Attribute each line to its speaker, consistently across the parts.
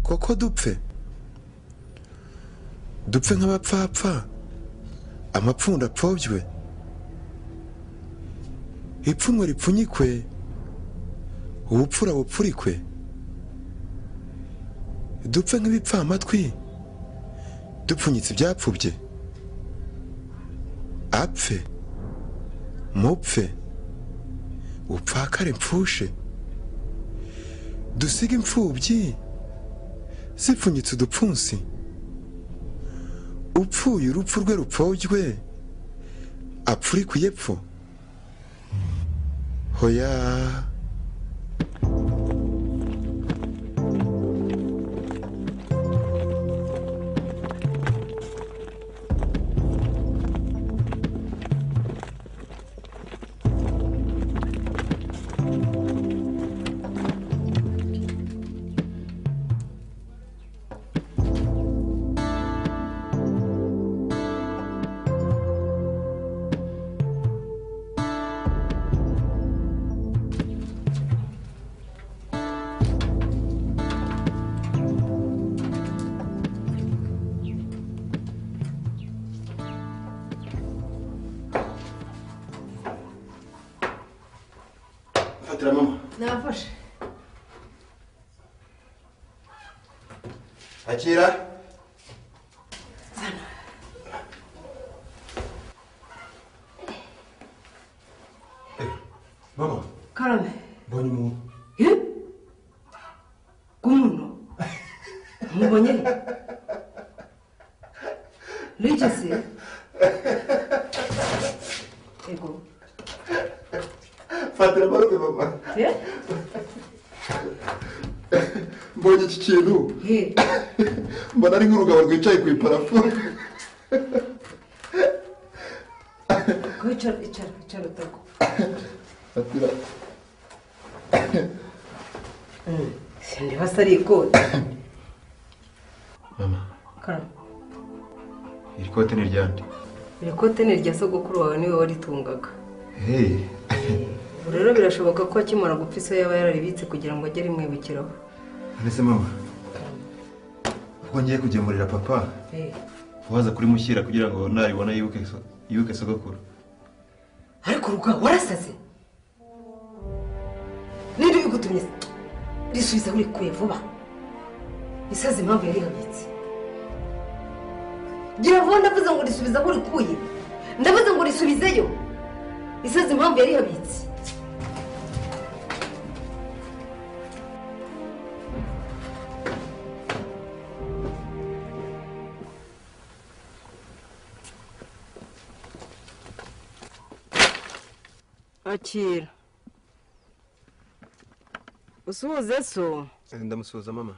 Speaker 1: ko dupfe dupfe nk'abapfapfa amapfundo apfobye ipfunwe ripfunyikwe ubupfura bupfurikwe dupfe nk'ibipfamatwi dupfunyitse ibyapfubye apfe mupfe upfakare mpfushe dusiga imfubyi zipfunyitse udupfunsi upfuye urupfu rwe rupfogywe apfurikwe iyepfo hoya
Speaker 2: fatira mama
Speaker 3: nafashe
Speaker 2: akira mama
Speaker 3: karame
Speaker 2: mbonye umuntu
Speaker 3: Eh? k'umuntu mubonye n'icyo se ego
Speaker 2: fatira amarobe mama
Speaker 3: he
Speaker 2: mbonye iki kintu
Speaker 3: he
Speaker 2: mbona ari nk'urugabo rwicaye ku iparafu
Speaker 3: ko icara icara icara utago
Speaker 2: fatira
Speaker 3: sindeba se ari ikote
Speaker 2: mama
Speaker 3: karame
Speaker 2: iri kote ni ryande
Speaker 3: iri kote ni irya sogokuru wawe niwe waritungaga
Speaker 2: hehe
Speaker 3: ubu rero birashoboka ko akimara gupfa iso yaba yararibitse kugira ngo ajye arimwibukiraho
Speaker 2: mbese mama ubwo ngiye kugemurira papa
Speaker 3: Eh.
Speaker 2: waza kurimushyira kugira ngo naribona yibuke so- yibuke sogokuru
Speaker 3: ariko urugwa warasaze ninde ubigutumye se? risubiza urikuye vuba isaze impamvu yarihagitse gira vuba ndavuze ngo risubiza aho urikuye ndavuze ngo risubizeyo isaze impamvu yarihagitse akira usuhuze so
Speaker 2: ndamusuhuza mama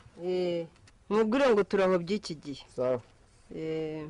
Speaker 3: mubwire ngo turaho by'iki gihe
Speaker 2: sawa
Speaker 3: Eh,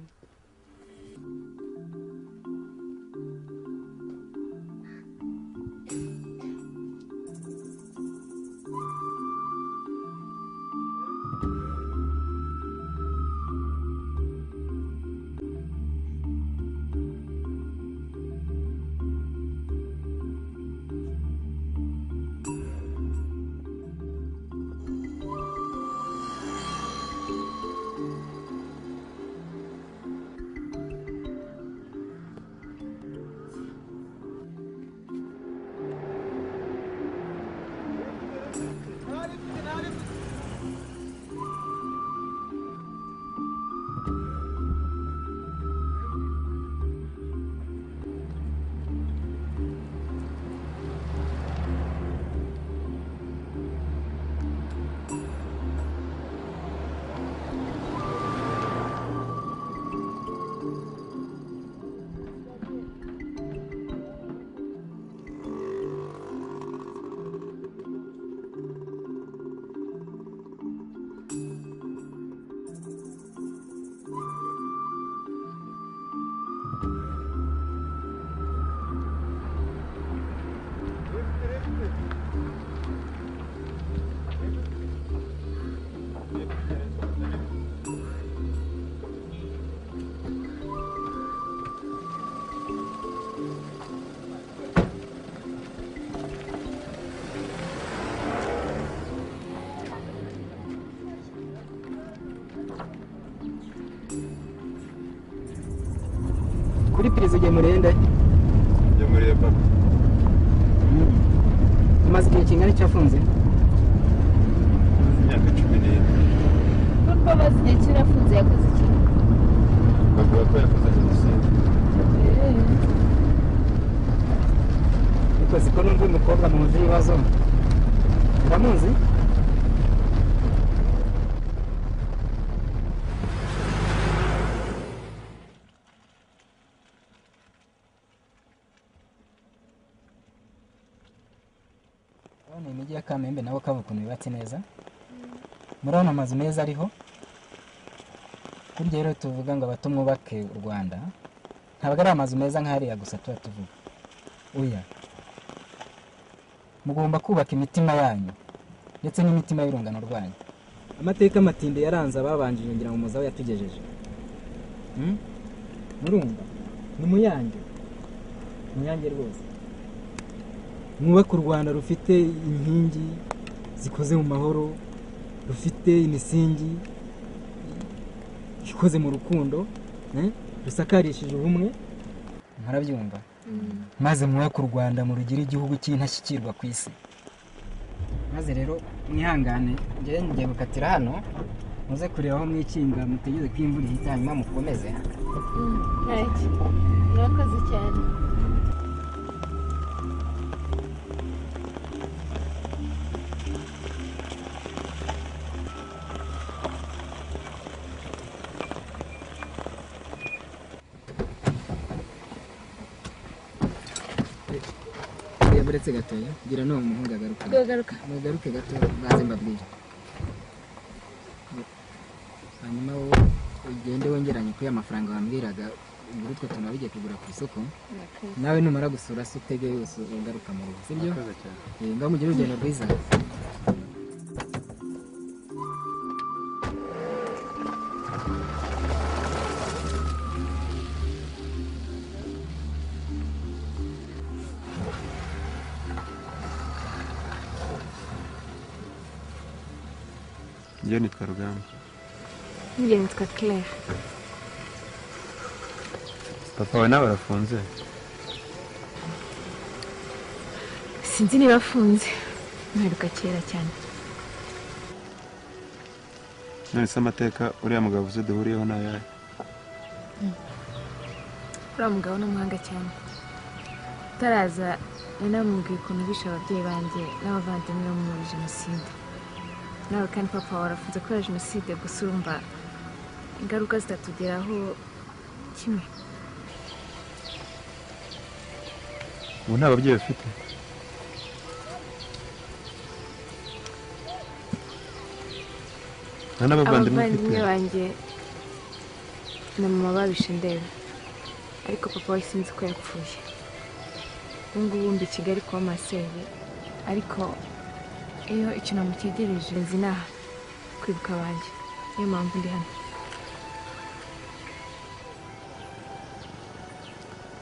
Speaker 4: kugeza ugemurende
Speaker 2: njya muri papa
Speaker 4: umaze igihe kingana icyo afunze
Speaker 2: imyaka cumi n'ine
Speaker 5: kuko amaze igihe kirafunze yakoze iki
Speaker 2: bavuga ko yakoze jenoside
Speaker 4: ariko siko n'undi mukobwa mu nzu y'ibibazo uramuzi urabona imijyi ya kamembe nawe kaba ukuntu yubatse neza murabona amazu meza ariho burya rero tuvuga ngo abato mwubake u rwanda ntabwo ari amazu meza nk'ariya gusa tuba tuvuga oya mugomba kubaka imitima yanyu ndetse n'imitima y'urungano rwanyu amateka amatinde yaranze ababanjije ngira ngo muzawe yatugejeje Hmm? murumva ni muyange muyange rwose mwubake u rwanda rufite inkingi zikoze mu mahoro rufite imisingi ikoze mu rukundo eh, rusakarishije ubumwe murabyumva maze mwubake u rwanda murugire igihugu cy'intashyikirwa ku isi maze rero mwihangane njyewe ngiye gukatira hano muze kureba aho mwikinga mutegereze ko imvura ihita hanyuma mukomeze
Speaker 5: ntacyo mwakoze cyane
Speaker 4: yaburetse gatoya ngira n'uwo muhungu agaruka
Speaker 5: twagaruka
Speaker 4: mugaruke gato baze mbabwire hanyuma wowe ugende wongeranye kuri ya mafaranga wambwiraga ubwo utwo tuntu wabigiye kugura ku isoko nawe numara gusura se utege yose ugaruka mu rugo sibyo Eh, ngaho mugire urugendo rwiza
Speaker 2: njyewe nitwa rugamba
Speaker 5: njye nitwa claire
Speaker 2: papa we nawe arafunze
Speaker 5: sinzi niba afunze mperuka kera cyane
Speaker 2: none se amateka uriya mugabo uzi duhuriyeho ni ayahe
Speaker 5: uriya mugabo ni umuhanga cyane utaraza nari namubwiye ukuntu bishe ababyeyi banjye n'abavandimwe bo muri jenoside nawe kandi papa wawe arafunze kubera jenoside gusa urumva ingaruka zitatugeraho kimwe
Speaker 2: ubu nta babyeyi bafite nta n'abavandimwe
Speaker 5: abavandimwe
Speaker 2: ufite
Speaker 5: banjye na mama babishe ndeba ariko papa we sinzi ko yapfuye ubu ngubu mbi i kigali kuba masenge ariko iyo icyunamo cyegereje nzi inaha kwibuka abanjye niyo mpamvu ndi hano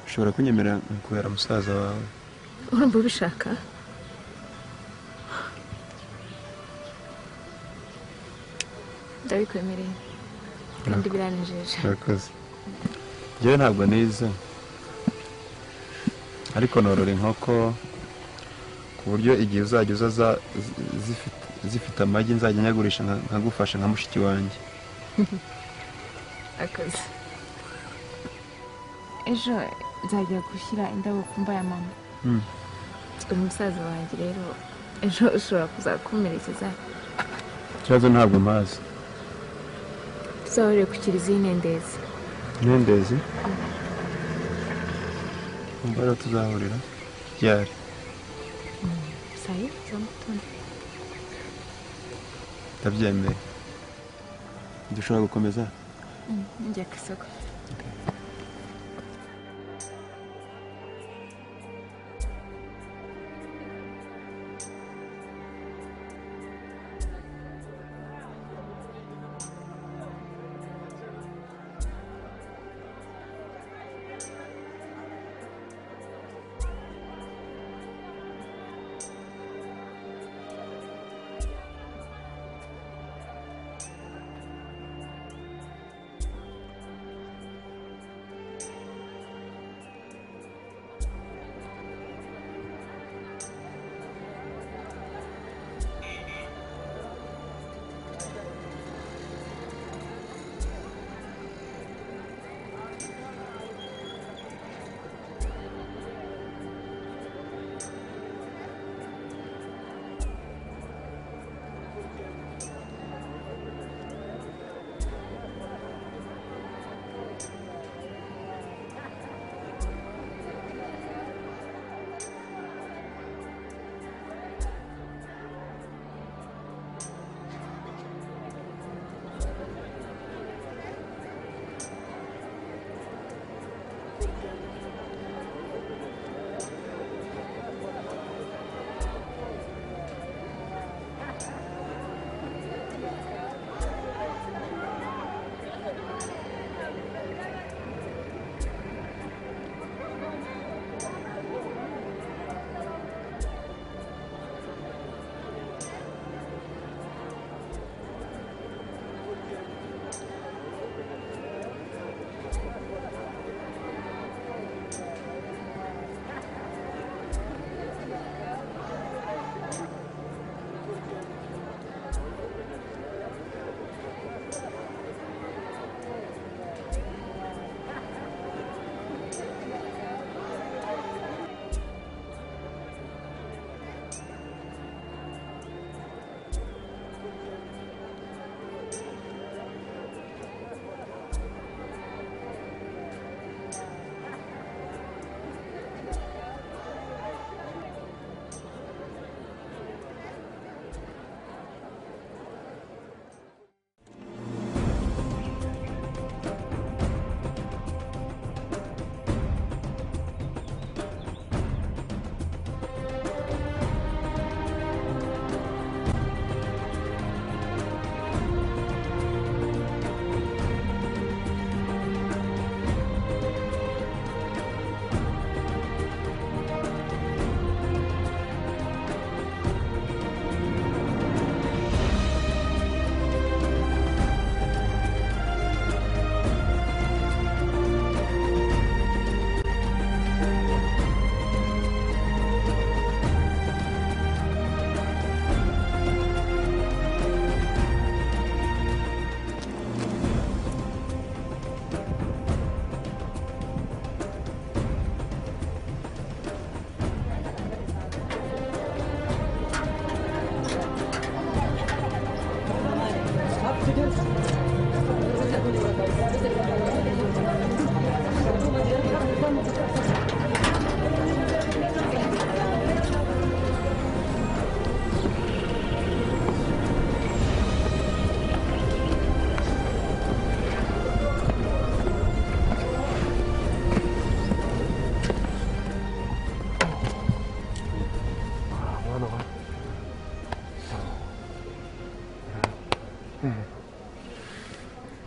Speaker 2: ushobora kunyemerera nkakubera musaza wawe
Speaker 5: urumva ubishaka ndabikwemereye kandi biranejeje
Speaker 2: urakoze njyewe ntabwo nize ariko norora inkoko ku buryo igihe uzajya uza za- zi- zifite- zifite amagi nzajya nyagurisha nka- nkagufasha nka mushiki wanjye
Speaker 5: akazi ejo nzajya gushyira indabo ku mva ya mama
Speaker 2: Mm.
Speaker 5: uyu musaza wanjye rero ejo ushobora kuzakomerekeza
Speaker 2: ikibazo ntabwo mpazi
Speaker 5: tuzahurire ku kiliziya y'inendezi
Speaker 2: nendezi mbara tuzahurira ryari
Speaker 5: sayo za mugitondo
Speaker 2: ndabyemeye dushobora gukomeza
Speaker 5: njya ku isoko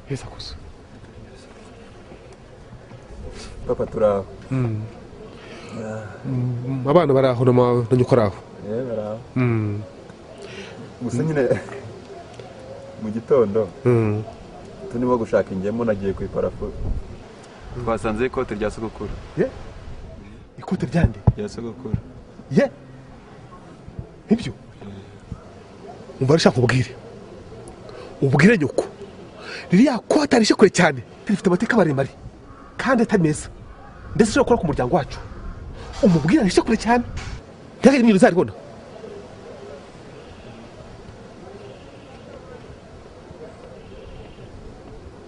Speaker 2: kwisakuza
Speaker 6: papa turaho
Speaker 7: abana bari aho na ma- na nyoko ari aho
Speaker 6: yewe baraho
Speaker 7: Mm,
Speaker 6: gusa nyine mu gitondo
Speaker 7: mm.
Speaker 6: turimo gushaka ingemu nagiye ku iparafu twasanze ikote rya sogokuru
Speaker 7: ikote ryande
Speaker 6: rya sogokuru
Speaker 7: ye nk'ibyo umva arashaka ubwire ubwire nyoko ririya kote arishye kure cyane rifite amateka maremare kandi atari meza ndetse ushobora gukora ku muryango wacu umubwire arishye kure cyane ntihagire n'ibintu uzaribona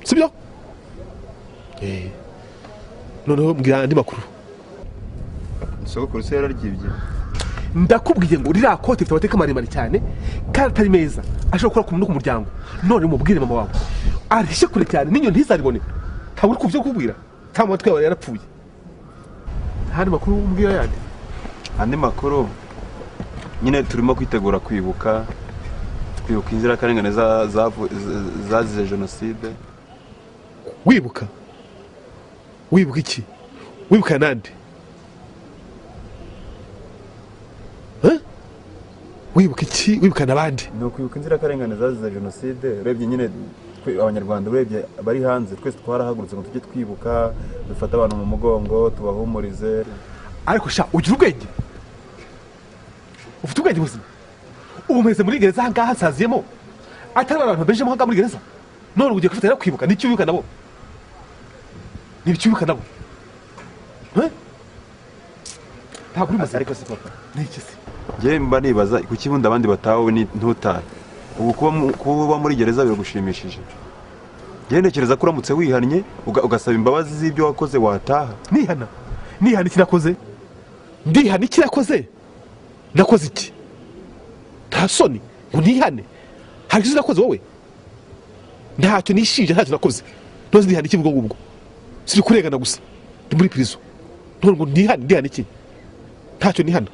Speaker 7: sibyo Eh. noneho mbwira andi makuru
Speaker 2: sogokuru se yararyibye
Speaker 7: ndakubwiye ngo ririya kote rifite amateka maremare cyane kandi atari meza ashobora gukora ku muntu no ku muryango none umubwire mama wawe arishye kure cyane n'inyoni ntizaribone ntabwo uri kubyo kubwira cyangwa amatwi yawe yarapfuye ntandi makuru umbwira yandi
Speaker 2: andi makuru nyine turimo kwitegura kwibuka kwibuka inzirakarengane za- zavu- z- zazize jenoside
Speaker 7: wibuka wibuka iki wibuka nande Eh? wibuka iki wibuka n'abandi
Speaker 6: ni ukwibuka inzirakarengane zazize jenoside urebye nyine twe abanyarwanda urebye bari hanze twese twarahagurutse ngo tujye twibuka dufate abantu mu mugongo tubahumurize
Speaker 7: ariko sha ugira ubwenge ufite ubwenge buzima ubu meze muri gereza ahangaha hasaziyemo atari abantu babenjemo ahangaha muri gereza none ugiye kwifatanya no kwibuka n'icyo wibuka nabo n'ibyo wibuka nabo Eh? ntabwo uri muzima
Speaker 2: ariko si papa
Speaker 7: n'iki se
Speaker 2: njyewe mba nibaza kuki bundi abandi batawe ni- ntutahe ubu kuba mu- kuba uba muri gereza biragushimishije njyewe ntekereza ko uramutse wihannye uga- ugasaba imbabazi z'ibyo wakoze wataha
Speaker 7: nihana nihana iki nakoze ndihana iki nakoze nakoze iki nta soni ngo nihane hari icyo nakoze wowe ntacyo nishinja ntacyo nakoze nose ndihana iki ubwo ngubwo siri kurengana gusa ndi muri pirizo none ngo nihane ndihana iki ntacyo nihana